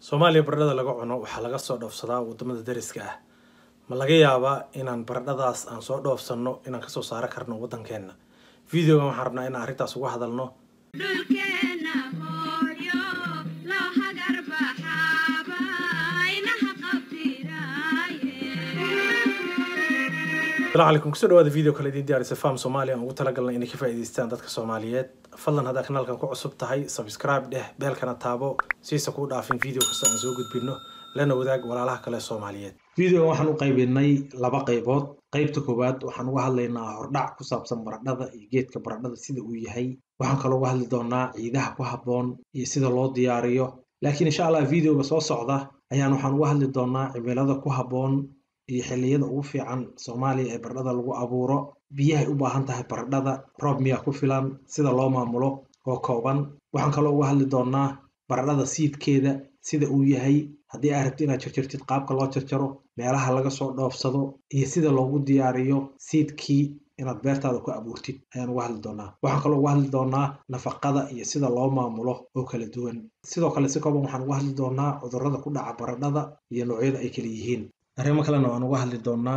soomaaliya baradhada laga cuno waxaa laga soo dhoofsadaa wadamada dariska ah ma laga yaabaa inaan baradhadaas aan soo dhoofsanno inaan kasoo saaro karno waddankeena videogan waxaan rabnaa inaan arrintaas uga hadalno dhulkeena hooyo loo hagar baxaaba inaha qabtiraaye asalaamu calaykum kusoo dhawaada video kale idiin diyaarisa faham soomaaliya aan ugu talagalnay inay ka faa'iidaystaan dadka soomaaliyeed fadlan haddaa kanaalkan ku cusub tahay subscribe dheh beelkana taabo siisa kuu dhaafin video kasta aan soo gudbino lana wadaag walaalaha kale soomaaliyeed videogan waxaan u qaybinay laba qaybood qaybta koowaad waxaan uga hadlaynaa hordhac ku saabsan baradhada iyo geedka baradhada sida uu yahay waxaan kaloo uga hadli doonaa ciidaha ku habboon iyo sida loo diyaariyo laakiin insha allah videoga soo socda ayaan waxaan uga hadli doonaa cimilada ku habboon iyo xilliyada ugu fiican soomaaliya ee baradhada lagu abuuro biyahay u baahan tahay baradhada roob miyaa ku filan sida loo maamulo oo kooban waxaan kaloo uga hadli doonaa baradhada siidkeeda sida uu yahay haddii aad rabti inaad jarjartid qaabka loo jarjaro meelaha laga soo dhoofsado iyo sida loogu diyaariyo siidkii inaad beertaada ku abuurtid ayaan uga hadli doonaa waxaan kaloo uga hadli doonaa nafaqada iyo sida loo maamulo oo kala duwan sidoo kale si kooban waxaan uga hadli doonaa cudurrada ku dhaca baradhada iyo noocyada ay kala yihiin arrimo kalena waan uga hadli doonaa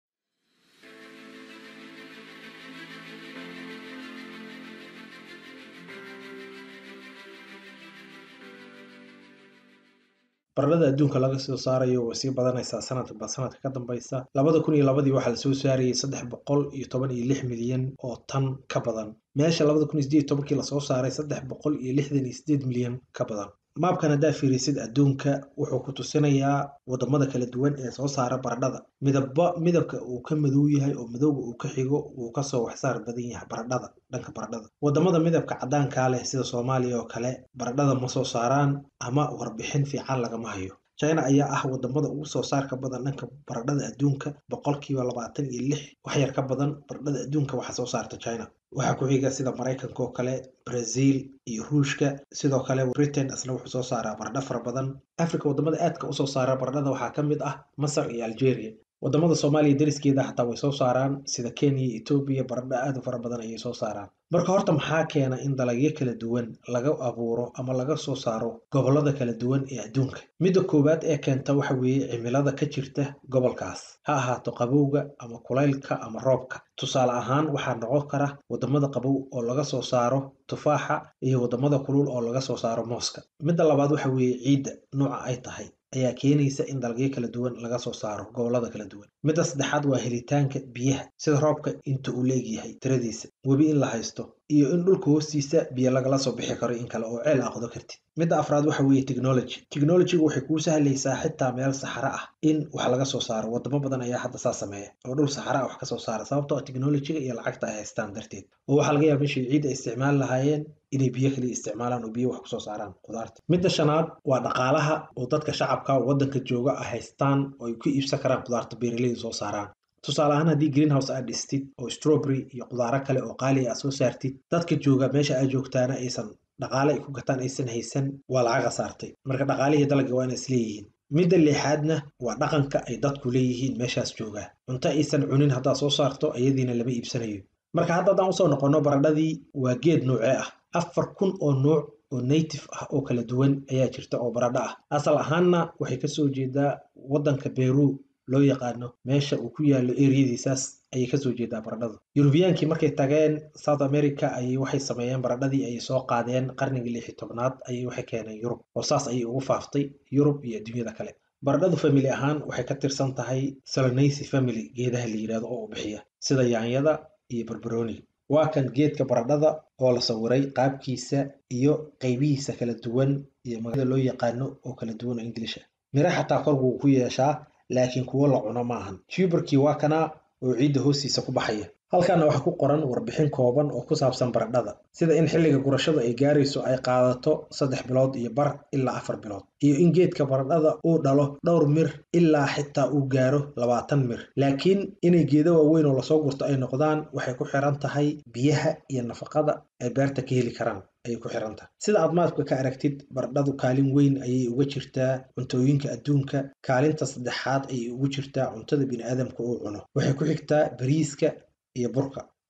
baradhada adduunka laga soo saarayo way sii badanaysaa sanadba sanadka ka dambeysa labada kun iyo labadii waxaa lasoo saarayay saddex boqol iyo toban iyo lix milyan oo tan ka badan meesha labada kun iyo sideed iyo tobankii lasoo saaray saddex boqol iyo lixdan iyo sideed milyan ka badan maabkan haddaa fiirisid adduunka wuxuu ku tusinayaa wadamada kala duwan ee soo saara baradhada midaba midabka uu ka madow yahay oo madowga uu ka xigo wuu kasoo waxsaar badan yahay baradhada dhanka baradhada wadamada midabka caddaankaa leh sida soomaaliya oo kale baradhada ma soo saaraan ama warbixin fiican lagama hayo china ayaa ah wadamada ugu soo saarka badan dhanka baradhada adduunka boqolkiiba labaatan iyo lix waxyar ka badan baradhada adduunka waxaa soo saarta china waxaa ku xiga sida maraykanka oo kale brazil iyo ruushka sidoo kale britain isna wuxuu soo saaraa baradho fara badan africa wadamada aadka usoo saara baradhada waxaa ka mid ah masar iyo algeria wadamada soomaaliya dariskeeda xataa way soo saaraan sida kenya iyo etoobiya baradho aad u fara badan ayay soo saaraan marka horta maxaa keena in dalagyo kala duwan laga abuuro ama laga soo saaro gobolada kala duwan ee adduunka midda koowaad ee keenta waxa weeye cimilada ka jirta gobolkaas ha ahaato qabowga ama kulaylka ama roobka tusaale ahaan waxaa noqon kara wadamada qabow oo laga soo saaro tufaaxa iyo wadamada kulul oo laga soo saaro mooska midda labaad waxa weeye ciidda nooca ay tahay ayaa keenaysa in dalagyo kala duwan laga soo saaro gobolada kala duwan midda saddexaad waa helitaanka biyaha sida roobka inta uu leegyahay tiradiisa webi in la haysto iyo in dhulka hoostiisa biyo lagala soo bixi karo in kale oo ceel aqdo kartid midda afraad waxa weeye technology technologygu waxay kuu sahlaysaa xitaa meel saxaro ah in wax laga soo saaro wadamo badan ayaa hadda saa sameeya oo dhul saxaro ah wax kasoo saara sababtoo ah technologyga iyo lacagta ay haystaan darteed oo waxaa laga yaaba meeshii ciid ay isticmaali lahaayeen inay biyo kaliya isticmaalaan oo biyo wax kusoo saaraan qudaarta midda shanaad waa dhaqaalaha oo dadka shacabka waddanka jooga ay haystaan oo ay ku iibsan karaan qudaarta beeraleyda soo saaraan tusaale ahaan haddii greenhouse aad dhistid oo strawberry iyo qudaaro kale oo qaali aad soo saartid dadka jooga meesha aad joogtaana aysan dhaqaale ay ku gataan aysan haysan waa lacag khasaartay marka dhaqaalihii dalagga waa inay isleeyihiin midda lixaadna waa dhaqanka ay dadku leeyihiin meeshaas joogaa cunto aysan cunin haddaad soo saarto iyadiina lama iibsanayo marka hadda haddaan usoo noqonno baradhadii waa geed noocee ah afar kun oo nooc oo native ah oo kala duwan ayaa jirta oo baradho ah asal ahaanna waxay kasoo jeedaa waddanka beru loo yaqaano meesha uu ku yaalo eriyadiisaas ayay kasoo jeedaa baradhadu yurubiyaankii markay tageen south america ayay waxay sameeyeen baradhadii ayay soo qaadeen qarnigii lixi tobnaad ayay waxay keeneen yurub oo saas ayay ugu faaftay yurub iyo adduunyada kale baradhadu family ahaan waxay ka tirsan tahay solanacy family geedaha la yidhahdo oo u bixiya sida yaanyada iyo barbarooniga waa kan geedka baradhada oo la sawiray qaabkiisa iyo qaybihiisa kala duwan iyo magacada loo yaqaano oo kala duwan oo inglisha mira xataa kor wuu ku yeeshaa laakiin kuwo la cuno maahan tuberkii waa kanaa oo ciidda hoostiisa ku baxaya halkaana waxaa ku qoran warbixin kooban oo ku saabsan baradhada sida in xilliga gurashada ay gaarayso ay qaadato saddex bilood iyo bar ilaa afar bilood iyo in geedka baradhada uu dhalo dhowr mir ilaa xitaa uu gaaro labaatan mir laakiin inay geedo waaweyn oo lasoo gurto ay noqdaan waxay ku xiran tahay biyaha iyo nafaqada ay beerta ka heli karaan ayay ku xiran tahay sida aad maadka ka aragtid baradhadu kaalin weyn ayay uga jirtaa cuntooyinka adduunka kaalinta saddexaad ayay ugu jirtaa cuntada biniaadamka uu cuno waxay ku xigtaa bariiska iyo burka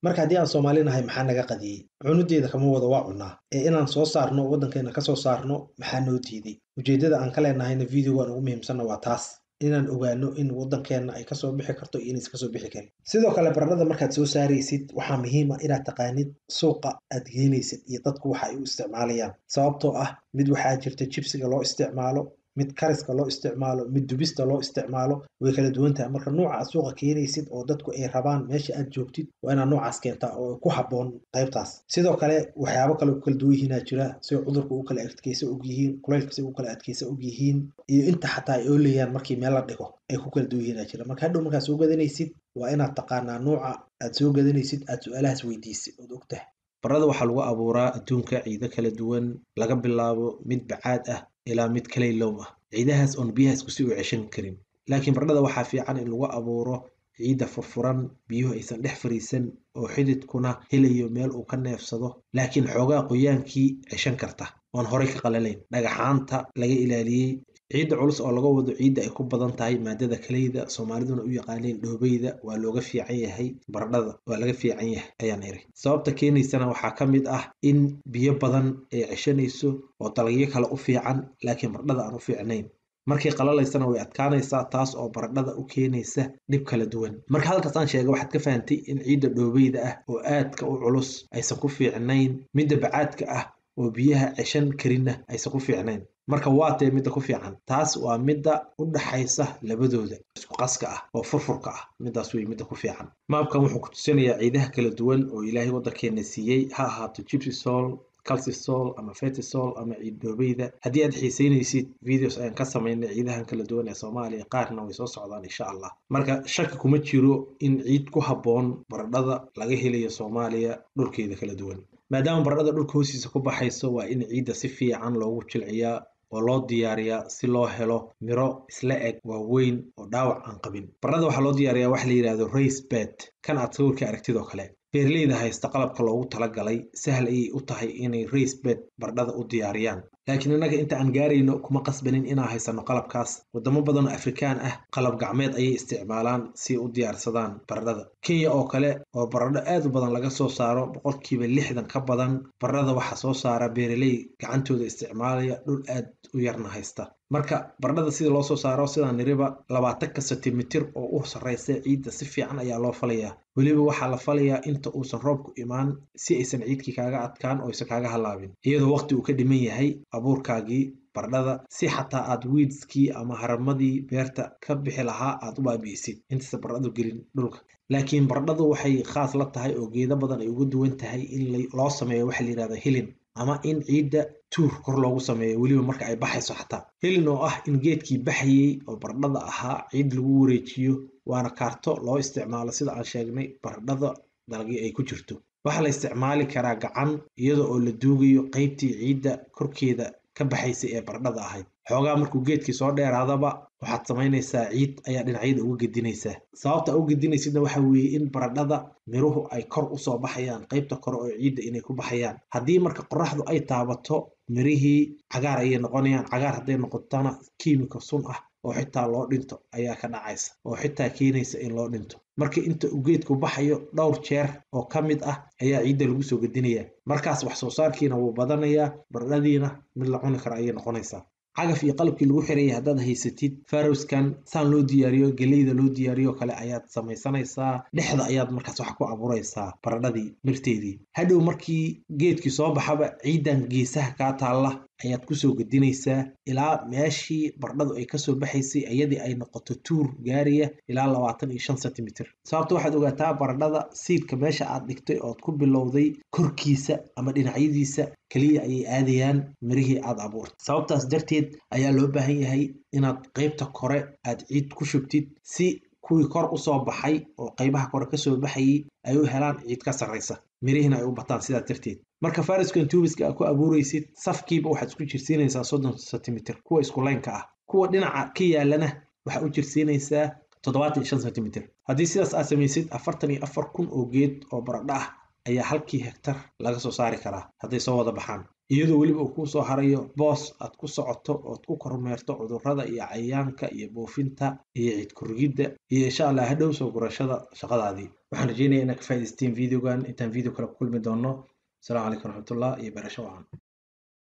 marka haddii aan soomaali nahay maxaa naga qadiyey cunudeeda kama wada waa cunaa ee inaan soo saarno waddankeena kasoo saarno maxaa noo diiday ujeeddada aan ka leenahayna videogan ugu muhiimsanna waa taas inaan ogaano in waddankeenna ay kasoo bixi karto iyo inaysan kasoo bixi karin sidoo kale baradhada markaad soo saaraysid waxaa muhiim ah inaad taqaanid suuqa aad geenaysid iyo dadku waxa ay u isticmaalayaan sababtoo ah mid waxaa jirta jibsiga loo isticmaalo mid kariska loo isticmaalo mid dubista loo isticmaalo way kala duwan tahay marka nooca aad suuqa keenaysid oo dadku ay rabaan meesha aad joogtid waa inaad noocaas keentaa oo ku habboon qaybtaas sidoo kale waxyaabo kale ku kala duwan yihiinaa jira si cudurku u kala adkeysa og yihiin kulaylka si u kala adkeysa og yihiin iyo inta xataa ay oolayaan markii meel la dhigo ay ku kala duwan yihiinaa jira marka hadhow markaad soo gadanaysid waa inaad taqaanaa nooca aad soo gadanaysid aad su-aalahaas weydiisid ood og tahay barada waxaa lagu abuuraa adduunka ciido kala duwan laga bilaabo mid bacaad ah ilaa mid kalaylow ah ciidahaas oon biyahaas kusi u ceshan karin laakiin baradhada waxaa fiican in lagu abuuro ciidda furfuran biyuhu aysan dhex fariisan oo xididkuna helayo meel uu ka neefsado laakiin xoogaa qoyaankii ceshan karta oon horay ka qalalayn dhagaxaanta laga ilaaliyey ciidda culus oo laga wado ciidda ay ku badan tahay maadada kaleyda soomaaliduna u yaqaaneen dhoobeyda waa looga fiican yahay baradhada waa laga fiican yahay ayaan iri sababta keenaysana waxaa ka mid ah in biyo badan ay ceshanayso oo dalagyo kale u fiican laakiin baradhada aan u fiicnayn markay qalalaysana way adkaanaysaa taas oo baradhada u keenaysa dhib kala duwan marka halkaas aan sheega waxaad ka fahantay in ciidda dhoobeyda ah oo aadka u culus aysan ku fiicnayn midda bacaadka ah oo biyaha ceshan karinna aysan ku fiicnayn marka waa tee midda ku fiican taas waa midda u dhaxaysa labadooda isku qaska ah oo furfurka ah middaas wey midda ku fiican maabkan wuxuu ku tusinayaa ciidaha kala duwan oo ilaahay waddankeena siiyey ha ahaato gypsysol calcisol ama fetisol ama ciid dhoobeyda haddii aad xiiseynaysid videos ayaan ka samaynay ciidahan kala duwan ee soomaaliya qaarna way soo socdaan insha allah marka shaki kuma jiro in ciid ku habboon baradhada laga helayo soomaaliya dhulkeeda kala duwan maadaama baradhada dhulka hoostiisa ku baxayso waa in ciidda si fiican loogu jilciyaa oo loo diyaariyaa si loo helo miro isla eg waaweyn oo dhaawac aan qabin baradhada waxaa loo diyaariyaa waxa la yidhahdo race bed kan aad sawirka aragtidoo kale beeraleyda haysta qalabka loogu talagalay sahal ayay u tahay inay race bed baradhada u diyaariyaan laakiin innaga inta aan gaarayno kuma qasbanin inaan haysano qalabkaas wadamo badan oo afrikaan ah qalab gacmeed ayay isticmaalaan si u diyaarsadaan baradhada kenya oo kale oo baradho aad u badan laga soo saaro boqolkiiba lixdan ka badan baradhada waxaa soo saara beeraley gacantooda isticmaalaya dhul aad u yarna haysta marka baradhada sida loo soo saaro sidaan niriba labaatanka sentimitir oo u sarreysa ciidda si fiican ayaa loo falayaa weliba waxaa la falayaa inta uusan roobku imaan si aysan ciidkii kaaga adkaan oo aysan kaaga halaabin iyadoo waqti uu ka dhiman yahay abuurkaagii baradhada si xataa aad wiidskii ama haramadii beerta ka bixi lahaa aad u baabi'isid intaysa baradhadu gelin dhulka laakiin baradhadu waxay khaas la tahay oo geedo badan ay uga duwan tahay in loo sameeyo waxa la yidhahda hilin ama in ciidda tuur kor loogu sameeyo weliba marka ay baxayso xataa helin oo ah in geedkii baxayey oo baradhada ahaa ciid lagu wareejiyo waana kaarto loo isticmaalo sida aan sheegnay baradhada dalagii ay ku jirto waxaa la isticmaali karaa gacan iyada oo la duugayo qaybtii ciidda korkeeda ka baxaysay ee baradhada ahayd xoogaa markuu geedkii soo dheeraadaba waxaad samaynaysaa ciid ayaa dhinacyada uga gedinaysaa sababta u gedinaysidna waxa weeye in baradhada miruhu ay kor usoo baxayaan qaybta kore oo ciidda inay ku baxayaan haddii marka qoraxdu ay taabato mirihii cagaar ayay noqonayaan cagaar hadday noqotana kiimika sun ah oo xitaa loo dhinto ayaa ka dhacaysa oo xitaa keenaysa in loo dhinto marka inta uu geedku baxayo dhowr jeer oo ka mid ah ayaa ciidda lagu soo gedinayaa markaas wax soo saarkiina wuu badanayaa baradhadiina mid la cuni kara ayay noqonaysaa cagaf iyo qalabkii lagu xirayay haddaad haysatid farowskan saan loo diyaariyo geleyda loo diyaariyo kale ayaad samaysanaysaa dhexda ayaad markaas wax ku abuuraysaa baradhadii mirteedii hadhow markii geedkii soo baxaba ciidan geesaha kaa taalla ayaad kusoo gedinaysaa ilaa meeshii baradhadu ay kasoo baxaysay iyadii ay noqoto tuur gaaraya ilaa labaatan iyo shan sentimitir sababta waxaad ogaataa baradhada siidka meesha aad dhigtay ood ku bilowday korkiisa ama dhinacyadiisa keliya ayay aadayaan mirihii aad abuurtay sababtaas darteed ayaa loo baahan yahay inaad qaybta kore aad ciid ku shubtid si kuwii kor usoo baxay oo qaybaha kore kasoo baxayay ay u helaan ciid ka sarraysa mirihiina ay u bataan sidaas darteed marka fariskan tubiska aad ku abuuraysid safkiiba waxaad isku jirsiinaysaa soddon sentimitir kuwa isku laynka ah kuwa dhinaca ka yaalana waxaa u jirsiinaysaa toddobaatan iyo shan sentimitir haddii sidaas aad samaysid afartan iyo afar kun oo geed oo baradho ah ayaa halkii hektar laga soo saari karaa hadday soo wada baxaan iyadoo weliba uu kuu soo harayo boos aad ku socoto ood ku kormeerto cudurrada iyo cayayaanka iyo buufinta iyo ciid kurgidda iyo insha allah hadhow soo gurashada shaqadaadii waxaan rajeynaya inaad ka faa'idaysteen videogan intaan video kale ku kulmi doono asalaamu calaykum waraxmatullah iyo barasho wacan